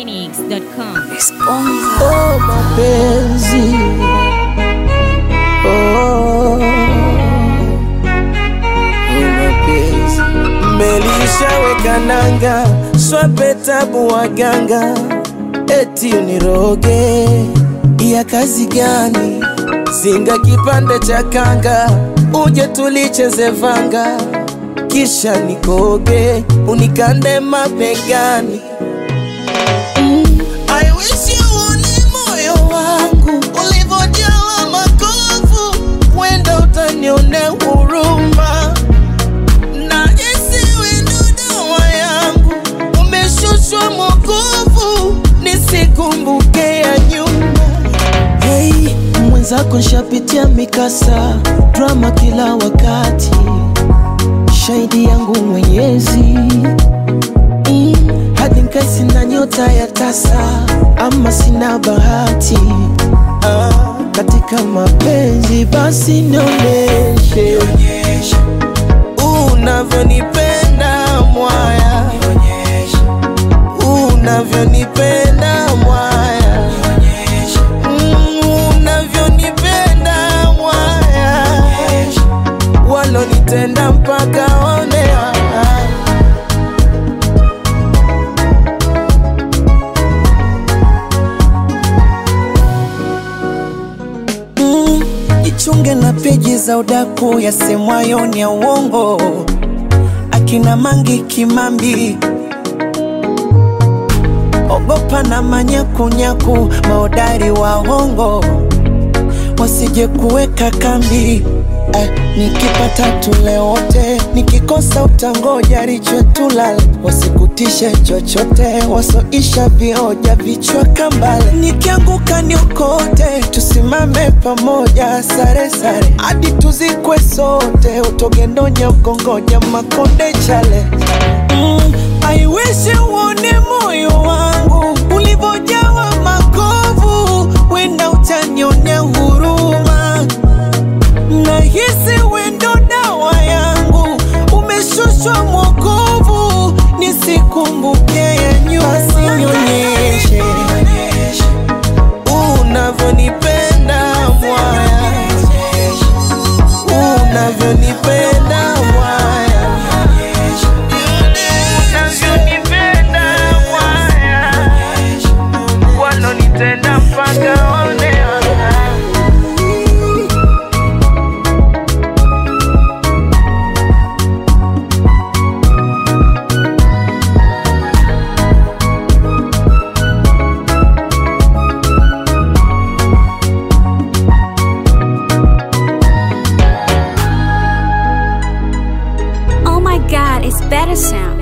ninjaphoenix.com. Oh, mapenzi oh, mapenzi melishaweka nanga swape tabu waganga eti uniroge ya kazi gani zinga kipande cha kanga uje tulicheze vanga kisha nikoge unikande mabegani I wish you uone moyo wangu ulivyojawa makovu, wenda utanione huruma na isiwe ndo dawa yangu, umeshushwa mwokovu, nisikumbuke ya nyuma. Hey, mwenzako nshapitia mikasa, drama kila wakati, shahidi yangu Mwenyezi Mm, hadi nkai sina nyota ya tasa ama sina bahati ah, katika mapenzi basi nionyeshe unavyonipenda mwaya unavyonipenda mwaya Mm, unavyonipenda mwaya walonitenda mpaka onea Mm, jichunge na peji za udaku yasemwayo ni ya uongo, akina Mangi Kimambi, ogopa na manyakunyaku, maodari wa hongo wasije kuweka kambi. Eh, nikipata tule wote, nikikosa utangoja riche tulale, wasikutishe chochote, wasoisha vioja vichwa kambale. Nikianguka niokote, tusimame pamoja, sare sare hadi tuzikwe sote, utogendonya ukongoja makonde chale mm, I wish uone moyo wangu ulivyojawa makovu, wenda utanionea huruma nahisi wendo dawa yangu umeshushwa mwokovu, nisikumbuke ya nyuma, sinyonyeshe unavyonipenda mwaya, unavyonipenda mwaya, unavyonipenda mwaya, walonitenda mpaka onea Oh my god, it's better sound.